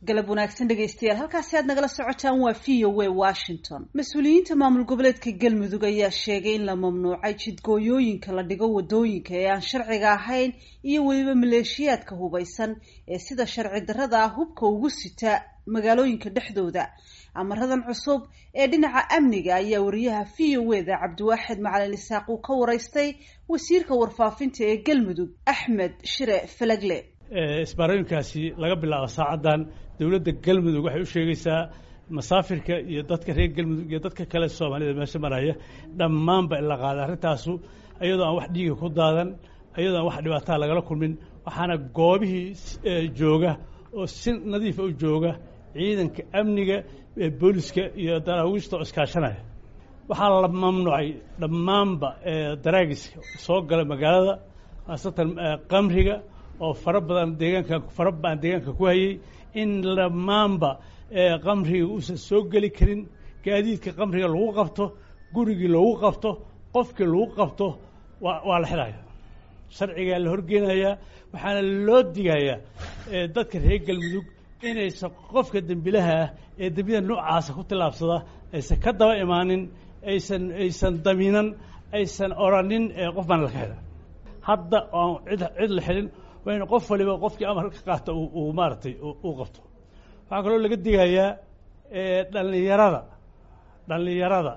galab wanaagsan dhegaystayaal halkaasi aad nagala socotaan waa v o a washington mas-uuliyiinta maamul goboleedka galmudug ayaa sheegay in la mamnuucay jidgooyooyinka la dhigo wadooyinka ee aan sharciga ahayn iyo weliba maleeshiyaadka hubaysan ee sida sharci darrada ah hubka ugu sita magaalooyinka dhexdooda amaradan cusub ee dhinaca amniga ayaa wariyaha v o e da cabdiwaaxid macalin isaaq uu ka waraystay wasiirka warfaafinta ee galmudug axmed shire falagle isbaarooyinkaasi laga bilaabo saacaddan dowladda galmudug waxay u sheegaysaa masaafirka iyo dadka reer galmudug iyo dadka kale soomaalida meesha maraya dhammaanba in la qaaday arrintaasu iyadoo aan wax dhiiga ku daadan iyadoo aan wax dhibaataa lagala kulmin waxaana goobihii jooga oo si nadiifa u jooga ciidanka amniga booliska iyo daraawiishta oo iskaashanaya waxaa la mamnuucay dhammaanba daraagiska soo gala magaalada khaasatan qamriga oo fara badan deegaanka fara badan deegaanka ku hayay in dhammaanba qamriga uusan soo geli karin gaadiidka qamriga lagu qabto gurigii lagu qabto qofkii lagu qabto waa waa la xidhaya sharcigaa la horgeynayaa waxaana loo digayaa dadka reer galmudug inaysan qofka dembilaha ah ee dembiyada noocaasa ku tillaabsada aysan ka daba imaanin aysan aysan damiinan aysan oranin qof baan laka xidha hadda aan cid cid la xidhin waa in qof waliba qofkii amar ka qaata uu maaragtay uu qabto waxaa kaloo laga digayaa dhallinyarada dhallinyarada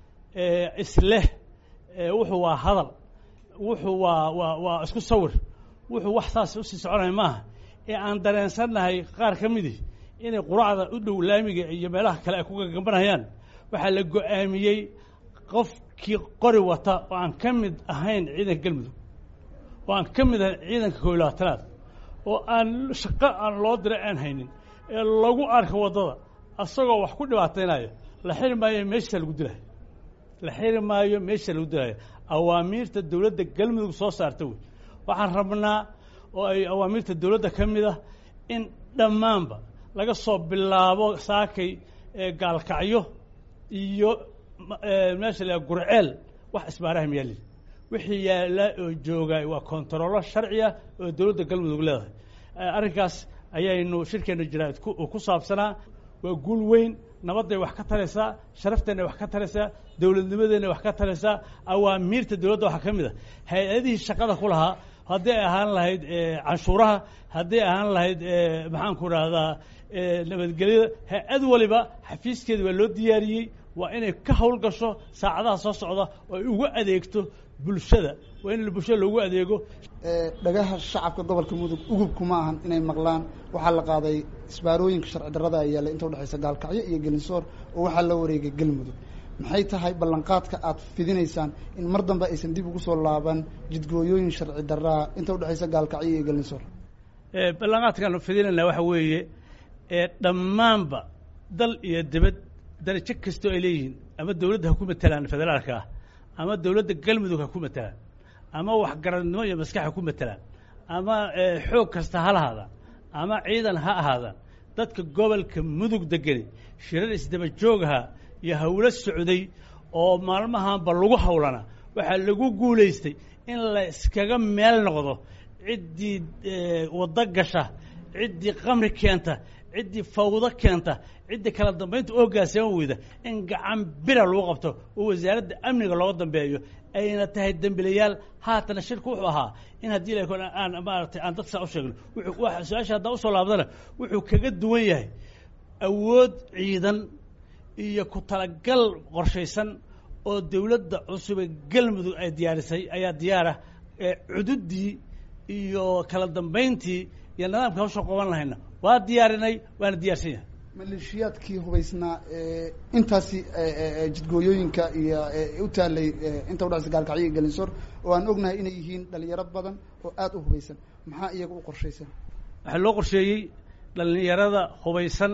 isleh wuxuu waa hadal wuxuu waa waa waa isku sawir wuxuu wax saas usii soconaya maaha ee aan dareensannahay qaar ka midii inay quracda u dhow laamiga iyo meelaha kale ay ku gagambanayaan waxaa la go-aamiyey qofkii qori wata oo aan ka mid ahayn ciidanka galmudug oo aan ka mid ahayn ciidanka koob iyo labaatanaad oo aan shaqo aan loo diray aan haynin ee lagu arka waddada asagoo wax ku dhibaataynaya la xiri maayo meesha lagu dilayo la xiri maayo meesha lagu dilayo awaamiirta dowladda galmudug soo saarta wey waxaan rabnaa oo ay awaamiirta dowladda ka mid ah in dhammaanba laga soo bilaabo saakay gaalkacyo iyo meesha la gurceel wax isbaaraha miyaalin wixii yaalla oo joogaay waa kontarollo sharci ah oo dowladda galmudug leedahay arrinkaas ayaynu shirkeenna jiraad ku saabsanaa waa guul weyn nabadday wax ka taraysaa sharafteenna wax ka taraysaa dowladnimadeenna wax ka taraysaa awaamiirta dowladda waxaa ka mid a hay-adihii shaqada ku lahaa hadday ahaan lahayd canshuuraha hadday ahaan lahayd maxaanku rahdaa nabadgelyada hay-ad waliba xafiiskeeda waa loo diyaariyey waa inay ka howlgasho saacadaha soo socda oo ay ugu adeegto bulshada waa in bulshada loogu adeego dhagaha shacabka gobolka mudug ugubku ma ahan inay maqlaan waxaa la qaaday isbaarooyinka sharci darrada ay yaallay inta udhexaysa gaalkacyo iyo gelinsoor oo waxaa la wareegay galmudug maxay tahay ballanqaadka aad fidinaysaan in mar dambe aysan dib ugu soo laaban jidgooyooyin sharci darraa inta udhexaysa gaalkacyo iyo gelinsoor ballanqaadkaanu fidinayna waxa weeye dhammaanba dal iyo dibad darajo kastoo ay leeyihiin ama dowladda ha ku matelaan federaalka ah ama dowladda galmudug ha ku matelaan ama waxgaradnimo iyo maskax ha ku matelaan ama xoog kasta ha lahaadaan ama ciidan ha ahaadaan dadka gobolka mudug degani shirar isdaba joogaha iyo hawlo socday oo maalmahanba lagu hawlana waxaa lagu guulaystay in la iskaga meel noqdo ciddii waddo gasha ciddii qamri keenta ciddii fawdo keenta ciddii kala dambaynta oogaasama weyda in gacan bira lagu qabto oo wasaaradda amniga looga dambeeyo ayna tahay dembilayaal haatana shirku wuxuu ahaa in haddii la aan maaragtay aan dadka saa u sheegno wuxuu su-aasha haddaa usoo laabdana wuxuu kaga duwan yahay awood ciidan iyo ku talagal qorshaysan oo dowladda cusube galmudug ay diyaarisay ayaa diyaarah cududdii iyo kala dambayntii iyo nidaamka hawsha qoban lahayna waa diyaarinay waana diyaarsan yahay maleeshiyaadkii hubaysnaa intaasi jidgooyooyinka iyo u taalay inta udhexaysa gaalkacyo iyo gelinsoor oo aan ognahay inay yihiin dhalinyaro badan oo aada u hubaysan maxaa iyaga u qorshaysan waxaa loo qorsheeyey dhalinyarada hubaysan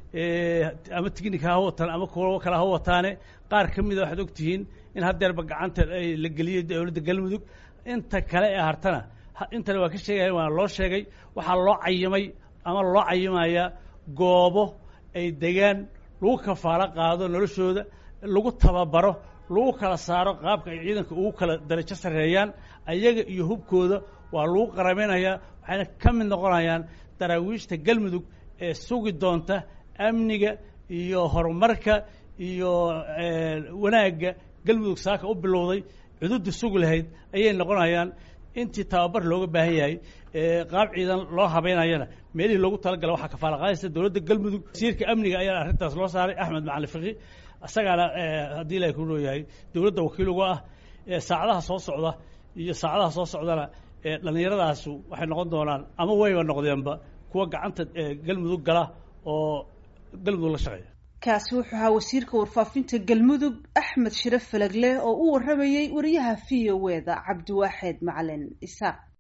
ama tignika ha wataan ama kuwo kale ha wataane qaar ka mida waxaad ogtihiin in haddeerba gacanta la geliyey dowladda galmudug inta kale ee hartana intana waa ka sheegaya waana loo sheegay waxaa loo cayimay ama loo cayimayaa goobo ay degaan lagu kafaalo qaado noloshooda lagu tababaro lagu kala saaro qaabka ay ciidanka ugu kala darajo sarreeyaan ayaga iyo hubkooda waa lagu qaramaynayaa waxayna ka mid noqonayaan daraawiishta galmudug sugi doonta amniga iyo horumarka iyo wanaagga galmudug saaka u bilowday cududda sugi lahayd ayay noqonayaan intii tababar looga baahan yahay qaab ciidan loo habeynayana meelihii loogu talagala waxaa kafaala qaadaysa dowladda galmudug wasiirka amniga ayaana arrintaas loo saaray axmed macalin fiqi isagaana haddii ilahay ku nooyahay dowladda wakiil uga ah saacadaha soo socda iyo saacadaha soo socdana dhallinyaradaasi waxay noqon doonaan ama wayba noqdeenba kuwa gacanta galmudug gala oo galmudug la shaqeeya kaasi wuxuu ahaa wasiirka warfaafinta galmudug axmed shire falagleh oo u warramayey wariyaha v o e da cabdiwaaxeed macalin isaaq